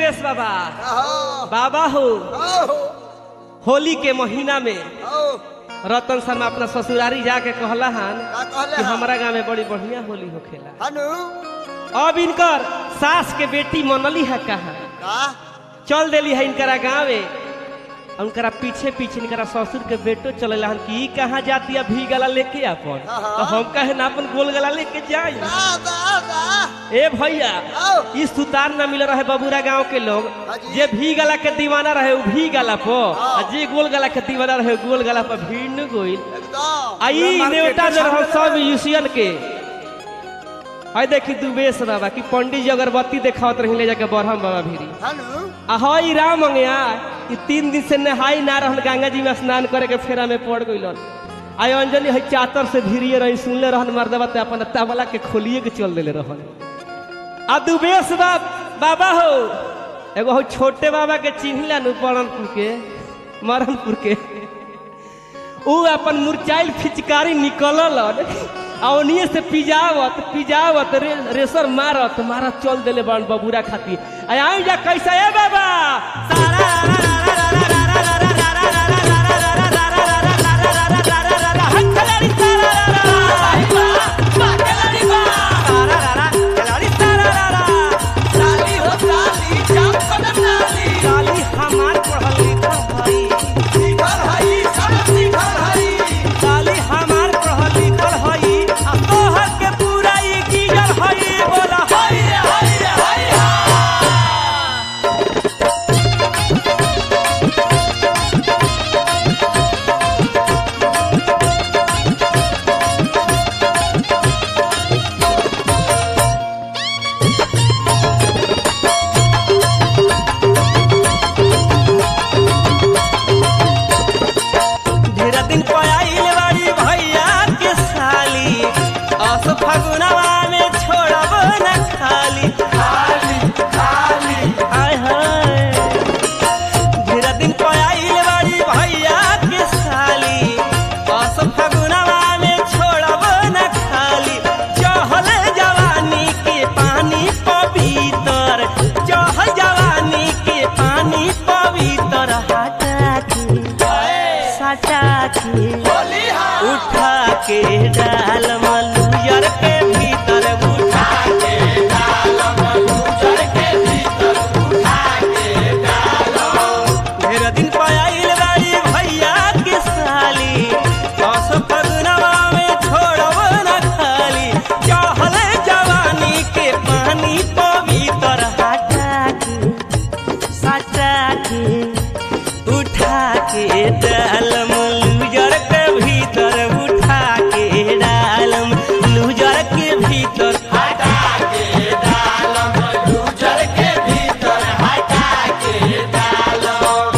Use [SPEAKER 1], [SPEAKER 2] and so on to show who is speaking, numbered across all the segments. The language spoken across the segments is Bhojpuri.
[SPEAKER 1] दुबेश बाबा
[SPEAKER 2] आहो
[SPEAKER 1] बाबा हो
[SPEAKER 2] आहो
[SPEAKER 1] होली के महीना में
[SPEAKER 2] आओ
[SPEAKER 1] रतन शर्मा अपना ससुरारी जाके कहला हन
[SPEAKER 2] का कहले
[SPEAKER 1] कि
[SPEAKER 2] हन?
[SPEAKER 1] हमारा गांव में बड़ी बढ़िया होली होखेला
[SPEAKER 2] हनु
[SPEAKER 1] अब इनकर सास के बेटी मनली है कहा
[SPEAKER 2] का
[SPEAKER 1] चल देली है इनकरा गाँवे उनकरा पीछे पीछे इनकरा ससुर के बेटो चले हन कि ई कहाँ जाती है भी गला लेके अपन
[SPEAKER 2] हाँ।
[SPEAKER 1] तो हम कहे ना अपन गोल गला लेके जाई
[SPEAKER 2] दा दा दा
[SPEAKER 1] ए भैया
[SPEAKER 2] आओ
[SPEAKER 1] इस सुतार न मिल रहे बबूरा गांव के लोग
[SPEAKER 2] हाँ जी।
[SPEAKER 1] जे भी गला के दीवाना रहे उ भी गला पर
[SPEAKER 2] हाँ।
[SPEAKER 1] आ जे गोल गला के दीवाना रहे उ गोल गला पर भीड़ न गोइल
[SPEAKER 2] एकदम
[SPEAKER 1] आई
[SPEAKER 2] पूरा
[SPEAKER 1] नेवता
[SPEAKER 2] मार्केट
[SPEAKER 1] जो रहो
[SPEAKER 2] के
[SPEAKER 1] सब
[SPEAKER 2] सामने
[SPEAKER 1] यूसियन के आई देखी दुबेश बाबा कि पंडित जी अगरबत्ती देखावत रही ले जाके बरहम बाबा भीरी
[SPEAKER 2] हनु
[SPEAKER 1] आ हई राम अंगया कि तीन दिन से नहाई ना रहन गंगा जी में स्नान करे के फेरा में पड़ गइलन आई अंजलि हई चातर से भीरिए रही सुनले रहन मर्दबा ते अपन तबला के खोलिए के चल देले रहन आ दुबेश बाब बाबा हो एगो हो छोटे बाबा के चिन्हला नु परणपुर के मरणपुर के ऊ अपन मुरचाइल फिचकारी निकलल आ ओनिए से पिजावत पिजावत रे, रेसर मारत मारत चल देले बन बबूरा खाती आ आई जा कैसा है बाबा सारा
[SPEAKER 2] साली हो साली जाम कदम नाली
[SPEAKER 1] काली हमार पढ़ल लिखल हई
[SPEAKER 2] शिखर हई सब शिखर हई
[SPEAKER 1] काली हमार पढ़ल लिखल हई आ तोहर के पूरा ई गिजल हई बोला
[SPEAKER 2] हई हई हई
[SPEAKER 1] ढेर दिन पयाइल बाड़ी भैया के साली अस फगुनवा में छोड़ब न खाली
[SPEAKER 2] खाली खाली
[SPEAKER 1] हाय हाय ढेर दिन पयाइल बाड़ी भैया के साली अस फगुनवा में छोड़ब न खाली चहल जवानी के पानी पवित्र चहल जवानी के पानी पवित्र हटा के सटा के
[SPEAKER 2] होली हा
[SPEAKER 1] उठा के डाल मलुयर के भीतर उठा
[SPEAKER 2] के डालम गुजर के भीतर उठा के
[SPEAKER 1] ढेर दिन पयाइल बाड़ी भैया के साली दस फगुनवा में छोड़ब न खाली चहल जवानी के पानी पवित्र हटा के सटा के उठा के डालम लूजर के भीतर उठा के डालम लूजर के भीतर
[SPEAKER 2] हटा के डालम गुजर के भीतर हटा के डालम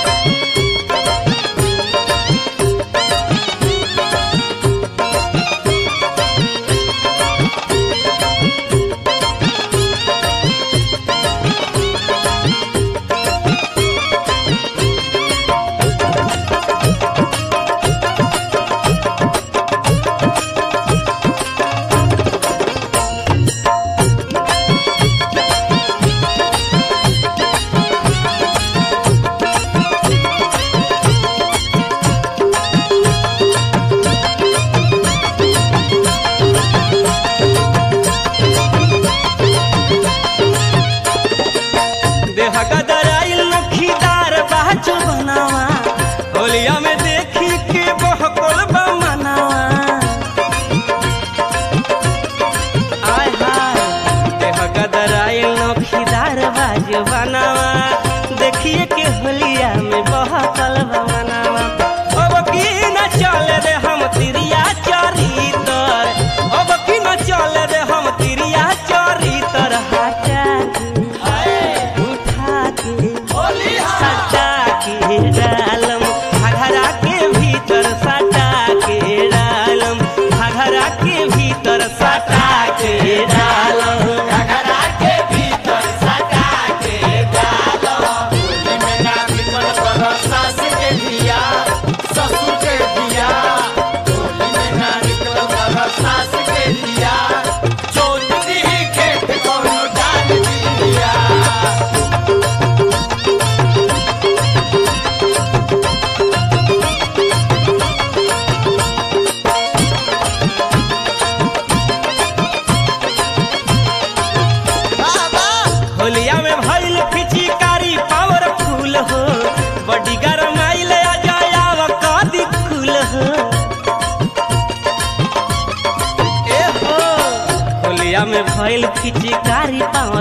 [SPEAKER 1] देह गदराइल नखीदार बाजू बनावा होलिया में देखी के बहकोल बमनावा आय हाय देह गदराइल नखीदार बाजू बनावा देखिए के होलिया में बहकल बमनावा अब की न चले रे हम तिरिया चरितर अब की न चले रे हम तिरिया चरितर हटा के उठा के
[SPEAKER 2] होली हा
[SPEAKER 1] सटा के डालम घघरा के भीतर सटा के डालम घघरा के भीतर सटा के डालम
[SPEAKER 2] घघरा के भीतर सटा के डालम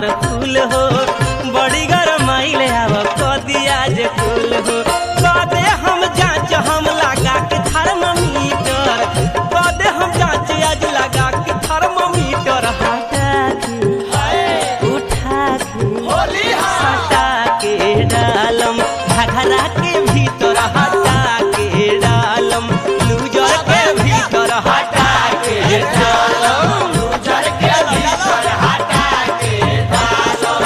[SPEAKER 3] हमर फूल हो बड़ी गरमाइले आव कदिया जे फूल हो कदे हम जांच हम लगा के थर्मामीटर कदे हम जांच आज लगा के थर्मामीटर हटा के उठा के
[SPEAKER 2] होली हाँ
[SPEAKER 3] हटा के डालम घघरा के भीतर हटा के डालम लूजर के भीतर हटा के डालम
[SPEAKER 2] लूजर के भीतर हटा के डालो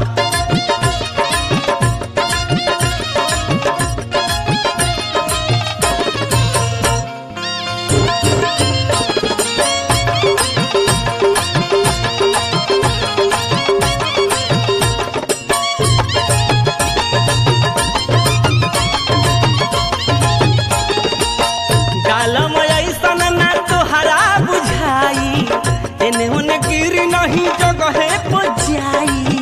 [SPEAKER 3] डालम ऐसन ना तोहरा बुझाई एने ओने गिर नहीं जगहे पर जाई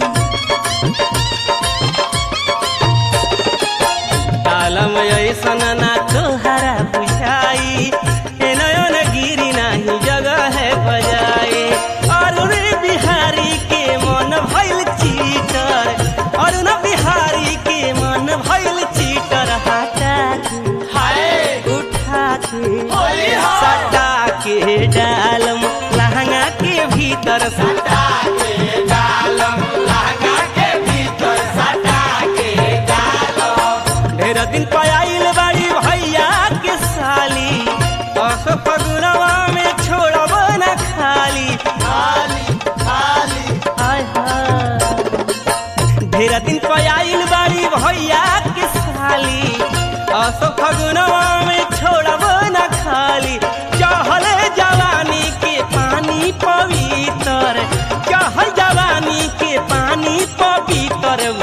[SPEAKER 3] डालम ऐसन ना तोहरा बुझाई एने ओने गिर नहीं जगहे पर जाई और रे बिहारी के मन भइल चीटर और न बिहारी के मन भइल चीटर हटा के
[SPEAKER 2] हाय
[SPEAKER 3] उठा के
[SPEAKER 2] होली हाँ
[SPEAKER 3] सटा के डालम लहंगा के भीतर सटा
[SPEAKER 2] सटा के डालम लहंगा के भीतर सटा के डालम
[SPEAKER 3] ढेर दिन पयाइल बाड़ी भैया के साली दस फगुनवा में छोड़ब न खाली
[SPEAKER 2] खाली खाली
[SPEAKER 3] हाय हाय ढेर दिन पयाइल बाड़ी भैया के साली दस फगुनवा में छोड़ब न खाली चहल जवानी के पानी पवित्र चहल जवानी के पानी पवित्र